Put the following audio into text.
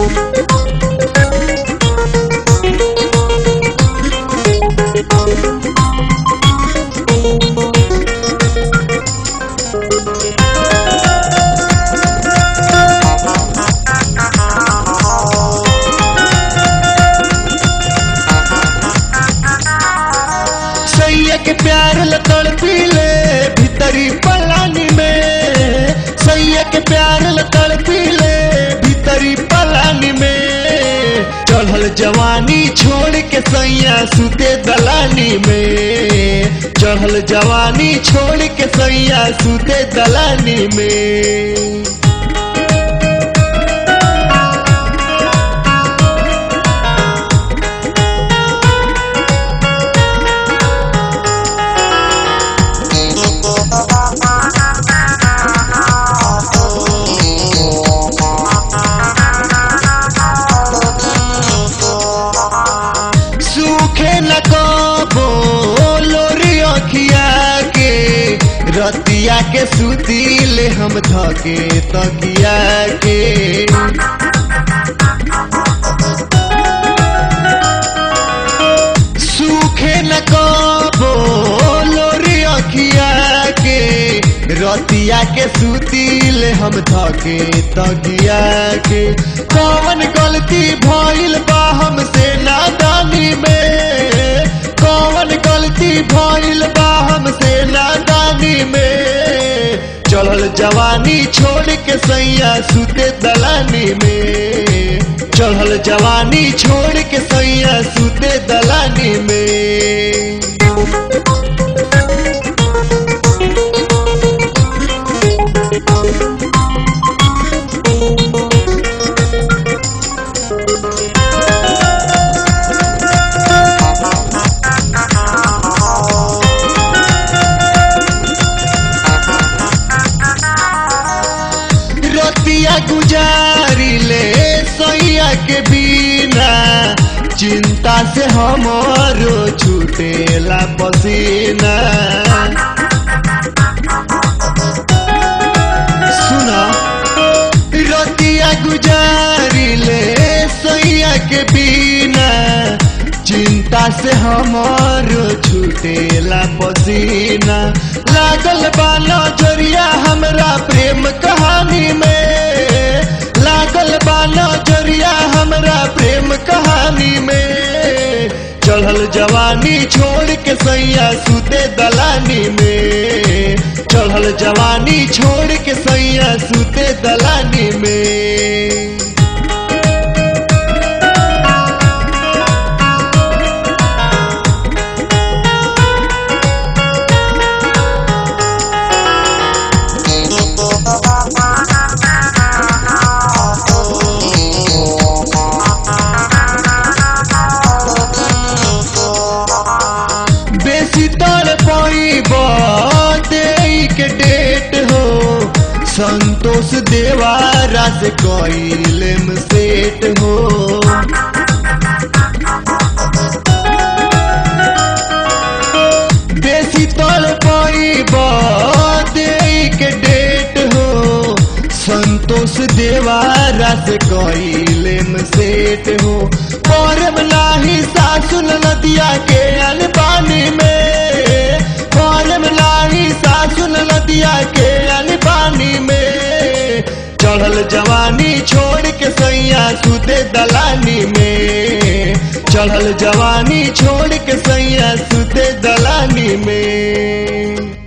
सैया के प्यार लतड़ पीले भीतरी पलानी में सैया के प्यार लतड़ पीले भीतरी पलानी में चढ़ल जवानी छोड़ के सैया सुते दलानी में चढ़ल जवानी छोड़ के सैया सुते दलानी में सूखे न कबो लोरी अखिया के रतिया के सुतीले हम धके तकिया के सूखे न कबो लोरी अखिया के रतिया के सुतीले हम धके तकिया के कौन गलती भइल बा हमसे नादानी में कौन गलती भइल बा हमसे नादानी में चढ़ल जवानी छोड़ के सैया सुते दलानी में चढ़ल जवानी छोड़ के सैया सुते दलानी में रतिया गुजारी ले सैया के बिना चिंता से हमारो छूटेला पसीना सुना रतिया गुजारी ले सैया के बिना चिंता से हमारो छूटेला पसीना लागल बा नजरिया हमरा प्रेम कहानी में लागल बा नजरिया हमरा प्रेम कहानी में चढ़ल जवानी छोड़ के सैया सुते दलानी में चढ़ल जवानी छोड़ के सैया सुते दलानी में बेसी तर पैब के डेट हो संतोष देवारा से कैलेम सेट हो बेसी तर पैब के डेट हो संतोष देवारा से कैलेम सेट हो परम नाही सासुन नदिया के अनपानी में परम नाही सासुन नदिया के अनपानी में चढ़ल जवानी छोड़ के सैया सुते दलानी में चढ़ल जवानी छोड़ के सैया सुते दलानी में